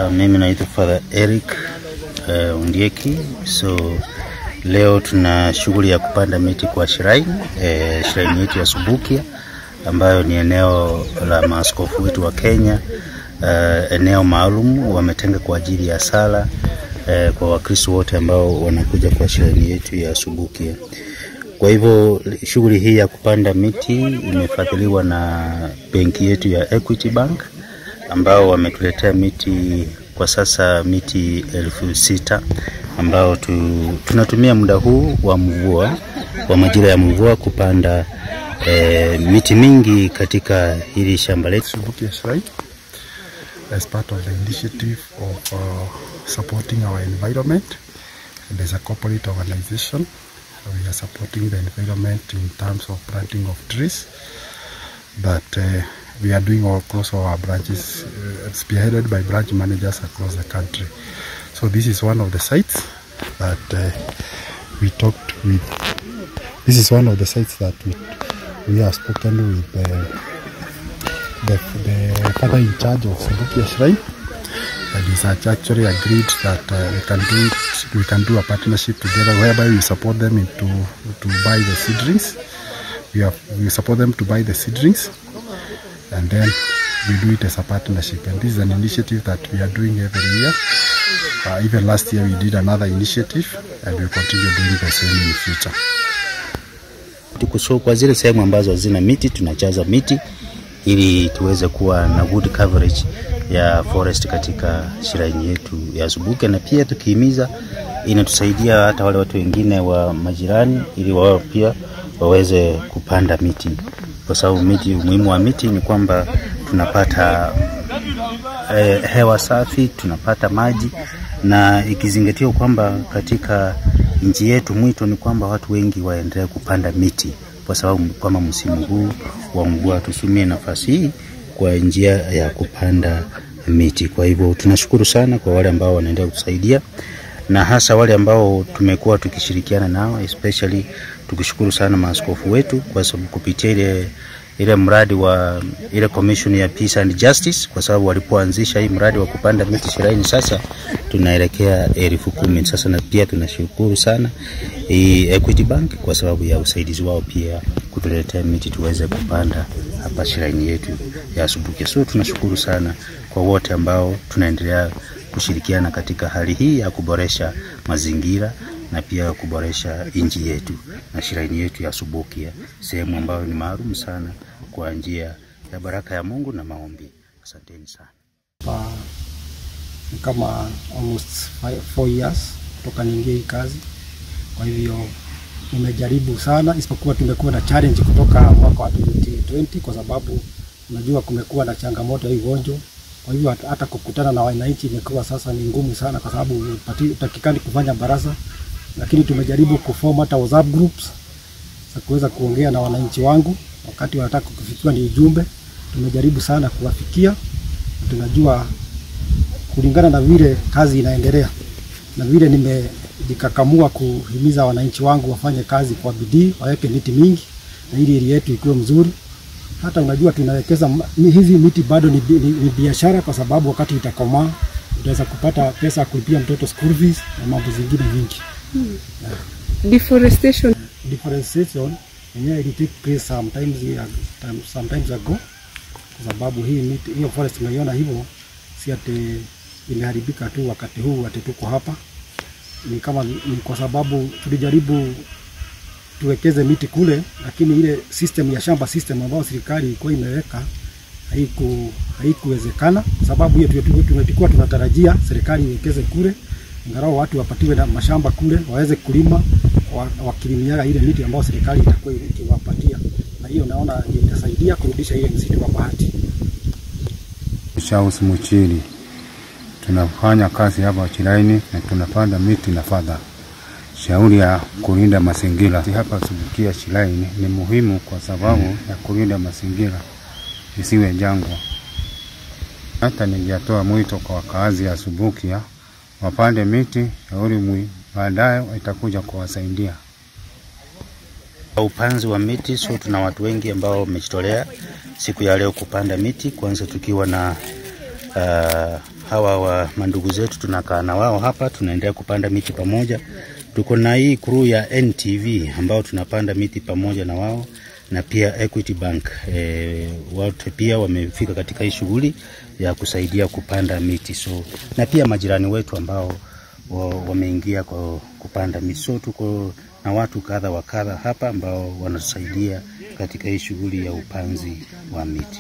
Uh, mimi naitwa Father Eric uh, Undieki. So leo tuna shughuli ya kupanda miti kwa shrine eh, shrine yetu ya Subukia ambayo ni eneo la maaskofu wetu wa Kenya uh, eneo maalum wametenga kwa ajili ya sala uh, kwa Wakristo wote ambao wanakuja kwa shrine yetu ya Subukia. Kwa hivyo shughuli hii ya kupanda miti imefadhiliwa na benki yetu ya Equity Bank ambao wametuletea miti kwa sasa miti elfu sita ambao tu, tunatumia muda huu wa mvua wa majira ya mvua kupanda eh, miti mingi katika hili shamba letu. Subukia Shrine as part of the initiative of uh, supporting our environment. And as a corporate organization, we are supporting the environment in terms of planting of trees. But uh, we are doing all across our branches, uh, spearheaded by branch managers across the country. So this is one of the sites that uh, we talked with. This is one of the sites that we we have spoken with uh, the, the father in charge of Subukia Shrine. And he's act- actually agreed that uh, we can do it, we can do a partnership together whereby we support them into to buy the seedlings. We have we support them to buy the seedlings, and then we do it as a partnership. And this is an initiative that we are doing every year. Uh, even last year we did another initiative, and we continue doing the same in the future. Tuko so kwa zile sehemu ambazo hazina miti tunachaza miti ili tuweze kuwa na good coverage ya forest katika shrine yetu ya Subukia, na pia tukihimiza, inatusaidia hata wale watu wengine wa majirani, ili wao pia waweze kupanda miti, kwa sababu miti, umuhimu wa miti ni kwamba tunapata eh, hewa safi, tunapata maji, na ikizingatiwa kwamba katika nchi yetu mwito ni kwamba watu wengi waendelee kupanda miti, kwa sababu kama msimu huu wa mvua tutumie nafasi hii kwa njia ya kupanda miti. Kwa hivyo tunashukuru sana kwa wale ambao wanaendelea kutusaidia na hasa wale ambao tumekuwa tukishirikiana nao, especially tukishukuru sana maaskofu wetu kwa sababu kupitia ile ile mradi wa ile commission ya peace and justice, kwa sababu walipoanzisha hii mradi wa kupanda miti shiraini, sasa tunaelekea elfu kumi sasa, na pia tunashukuru sana hii Equity Bank kwa sababu ya usaidizi wao pia kutuletea miti tuweze kupanda hapa shiraini yetu ya Subukia. So tunashukuru sana kwa wote ambao tunaendelea kushirikiana katika hali hii ya kuboresha mazingira na pia kuboresha nchi yetu na shiraini yetu ya Subukia, sehemu ambayo ni maalum sana kwa njia ya baraka ya Mungu na maombi. Asanteni sana. pa ni kama almost five, four years kutoka niingie hii kazi. Kwa hivyo nimejaribu sana, isipokuwa tumekuwa na challenge kutoka mwaka wa 2020 kwa sababu unajua kumekuwa na changamoto ya hii ugonjwa. Kwa hivyo hata- hata kukutana na wananchi imekuwa sasa ni ngumu sana, kwa sababu hupati- hutakikani kufanya baraza, lakini tumejaribu kuform hata WhatsApp groups za kuweza kuongea na wananchi wangu wakati wanataka kufikiwa ni ujumbe. Tumejaribu sana kuwafikia, na tunajua kulingana na vile kazi inaendelea na vile nimejikakamua kuhimiza wananchi wangu wafanye kazi kwa bidii, waweke miti mingi na ili ili yetu ikuwe mzuri. Hata unajua tunawekeza ma- mi- hizi miti bado ni, bi- ni, ni biashara, kwa sababu wakati itakomaa utaweza kupata pesa ya kulipia mtoto school fees na mambo zingine vingi. deforestation Deforestation yenyewe ili take place sometimes, sometimes ago, kwa sababu hii miti, hiyo forest unaiona hivyo, si ati imeharibika tu wakati huu ati tuko hapa. Ni kama ni kwa sababu tulijaribu tuwekeze miti kule, lakini ile system ya shamba system ambayo serikali ilikuwa imeweka haiku haikuwezekana, sababu hiyo tulikuwa- tulikuwa tunatarajia serikali iwekeze kule, angalau watu wapatiwe na mashamba kule waweze kulima wa- wakilimiaga ile miti ambayo serikali itakuwa ikiwapatia, na hiyo naona ndio itasaidia kurudisha ile msitu wa bahati. Shaus Muchiri, tunafanya kazi hapa Chiraini na tunapanda miti na fadha. Shauri ya kulinda mazingira hapa Subukia Chiraini ni muhimu kwa sababu ya kulinda mazingira isiwe jangwa. Hata ningetoa mwito kwa wakaazi ya Subukia wapande miti, shauri mwi baadaye itakuja kuwasaidia. Upanzi wa miti, so tuna watu wengi ambao wamejitolea siku ya leo kupanda miti, kwanza tukiwa na uh, hawa wa mandugu zetu, tunakaa na wao hapa, tunaendelea kupanda miti pamoja. Tuko na hii crew ya NTV ambao tunapanda miti pamoja na wao na pia Equity Bank e, wote pia wamefika katika hii shughuli ya kusaidia kupanda miti so, na pia majirani wetu ambao wa- wameingia kwa kupanda miti so, tuko na watu kadha wa kadha hapa ambao wanasaidia katika hii shughuli ya upanzi wa miti.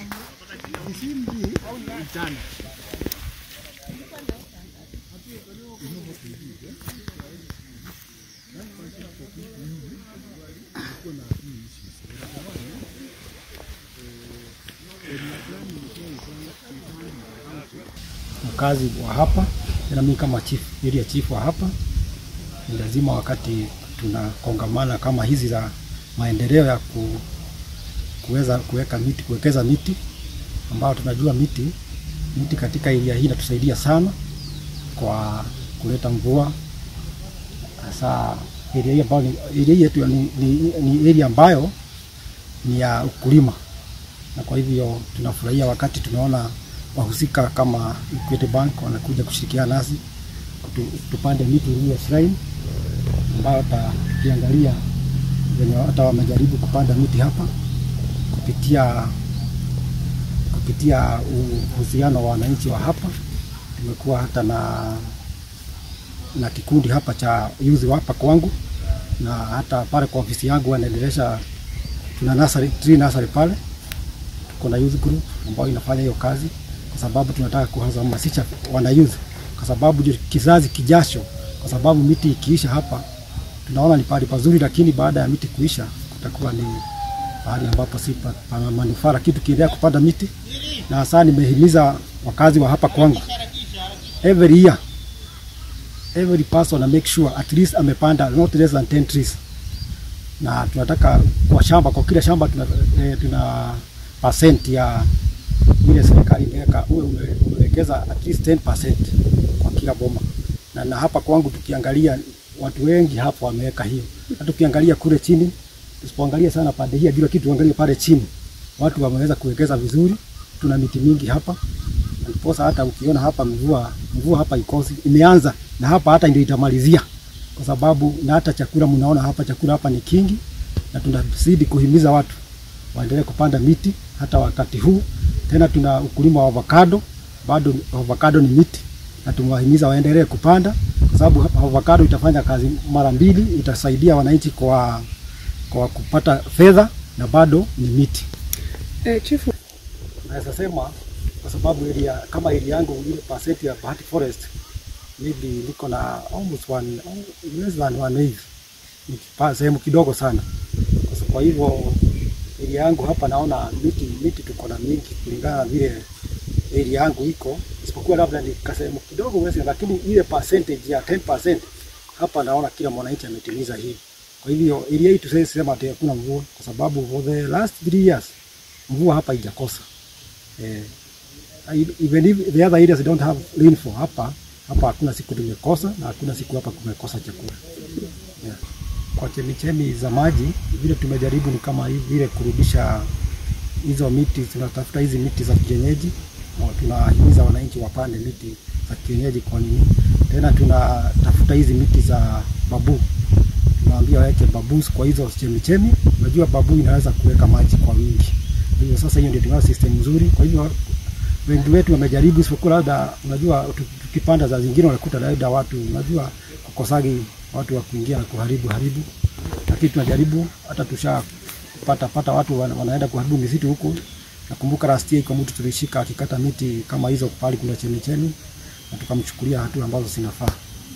mkazi wa hapa na mimi kama chief, area chief wa hapa, ni lazima wakati tunakongamana kama hizi za maendeleo ya ku, kuweza kuweka miti, kuwekeza miti ambao tunajua miti miti katika area hii inatusaidia sana kwa kuleta mvua, hasa area hii ambayo ni area hii yetu ni, ni, ni area ambayo ni ya ukulima, na kwa hivyo tunafurahia wakati tunaona wahusika kama Equity Bank wanakuja kushirikiana nasi kutu, tupande miti iliyo shrine ambayo hata tukiangalia venye hata wamejaribu kupanda miti hapa kupitia kupitia uhusiano wa wananchi wa hapa. Tumekuwa hata na na kikundi hapa cha youth hapa kwangu, na hata pale kwa ofisi yangu wanaendelesha, tuna nursery, tree nursery pale, tuko na youth group ambayo inafanya hiyo kazi kwa sababu tunataka kuhamasisha wana youth, kwa sababu ndio kizazi kijacho, kwa sababu miti ikiisha hapa tunaona ni pahali pazuri, lakini baada ya miti kuisha kutakuwa ni pahali ambapo si pa- pana manufaa, lakini tukiendelea kupanda miti, na hasa nimehimiza wakazi wa hapa kwangu every year every person na make sure at least amepanda not less than 10 trees, na tunataka kwa shamba, kwa kila shamba tuna, eh, tuna percent ya ile serikali imeweka, uwe ume- umewekeza at least 10% kwa kila boma, na, na hapa kwangu tukiangalia watu wengi hapa wameweka hiyo, na tukiangalia kule chini, tusipoangalia sana pande hii ya juu, lakini tuangalie pale chini, watu wameweza kuwekeza vizuri. Tuna miti mingi hapa, na ndiposa hata ukiona hapa mvua mvua hapa ikosi imeanza, na hapa hata ndio itamalizia, kwa sababu na hata chakula mnaona hapa, chakula hapa ni kingi, na tunazidi kuhimiza watu waendelee kupanda miti hata wakati huu. Tena tuna ukulima wa avocado, bado avocado ni miti, na tumewahimiza waendelee kupanda kwa sababu hapa avocado itafanya kazi mara mbili, itasaidia wananchi kwa kwa kupata fedha na bado ni miti. Eh, chifu, Naweza sema kwa sababu area kama area yangu ile percent ya Bahati Forest maybe niko na almost one, less than one hivi, ni kipa- sehemu kidogo sana. Kwa sa- Kwa hivyo area yangu hapa naona miti miti tuko na mingi kulingana na vile area yangu iko, isipokuwa labda ni kasehemu kidogo wesi, lakini ile percentage ya 10% hapa naona kila mwananchi ametimiza hii. Kwa hivyo area hii tusiwezi sema ati hakuna mvua, kwa sababu for the last three years mvua hapa haijakosa. Eh, even if the other areas don't have rainfall, hapa hapa hakuna siku tumekosa na hakuna siku hapa kumekosa chakula yeah. Kwa chemichemi za maji vile tumejaribu ni kama hivi vile kurudisha hizo miti, tunatafuta hizi miti za kienyeji, na tunahimiza wananchi wapande miti za kienyeji. Kwa nini tena tunatafuta hizi miti za babu, tunaambia waweke babus kwa hizo chemichemi. Unajua babu inaweza kuweka maji kwa wingi, hivyo sasa hiyo ndio tunayo system nzuri. Kwa hivyo wengi wetu wamejaribu, isipokuwa labda unajua tu- tukipanda za zingine unakuta labda watu unajua kukosagi watu wa kuingia na kuharibu haribu, lakini tunajaribu hata tusha pata pata watu wana- wanaenda kuharibu misitu huko. Nakumbuka last year kwa mtu tulishika akikata miti kama hizo pale kuna chemichemi na tukamchukulia hatua ambazo zinafaa.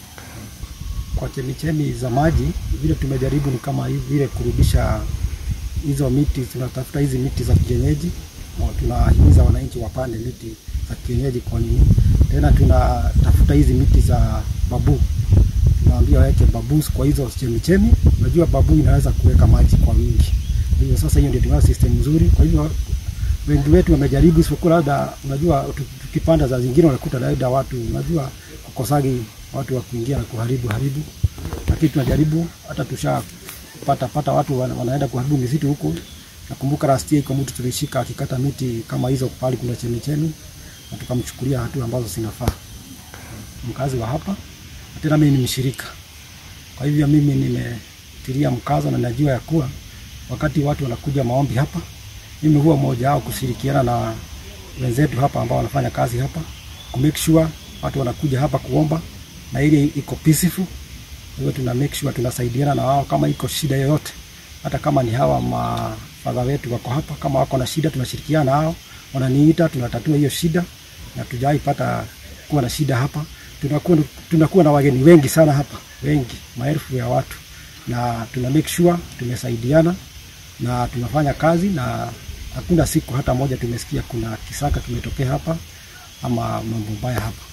Kwa chemichemi za maji vile tumejaribu ni kama hivi vile kurudisha hizo miti, tunatafuta hizi miti za kienyeji, na tunahimiza wananchi wapande miti za kienyeji. Kwa nini tena tunatafuta hizi miti za babu, tunaambia waweke babus kwa hizo chemichemi. Unajua babu inaweza kuweka maji kwa wingi, hivyo sasa hiyo ndio tunayo system nzuri. Kwa hivyo wengi wetu wamejaribu, isipokuwa labda unajua tu- tukipanda za zingine unakuta labda watu unajua kukosagi watu wa kuingia na kuharibu haribu, lakini tunajaribu hata tusha pata pata watu wana- wanaenda kuharibu misitu huko. Nakumbuka last year kwa mtu tulishika akikata miti kama hizo pale kuna chemichemi na tukamchukulia hatua ambazo zinafaa. Mkazi wa hapa na tena mimi ni mshirika, kwa hivyo mimi nimetilia mkazo na najua ya kuwa wakati watu wanakuja maombi hapa, mimi huwa mmoja wao kushirikiana na wenzetu hapa ambao wanafanya kazi hapa ku make sure watu wanakuja hapa kuomba na ili iko peaceful. Hivyo tuna make sure tunasaidiana na wao kama iko shida yoyote, hata kama ni hawa mafadha wetu wako hapa, kama wako na shida tunashirikiana na wao, wananiita tunatatua hiyo shida, na tujai pata kuwa na shida hapa. Tunakuwa, tunakuwa na wageni wengi sana hapa, wengi maelfu ya watu, na tuna make sure tumesaidiana na tunafanya kazi, na hakuna siku hata moja tumesikia kuna kisaka kimetokea hapa ama mambo mbaya hapa.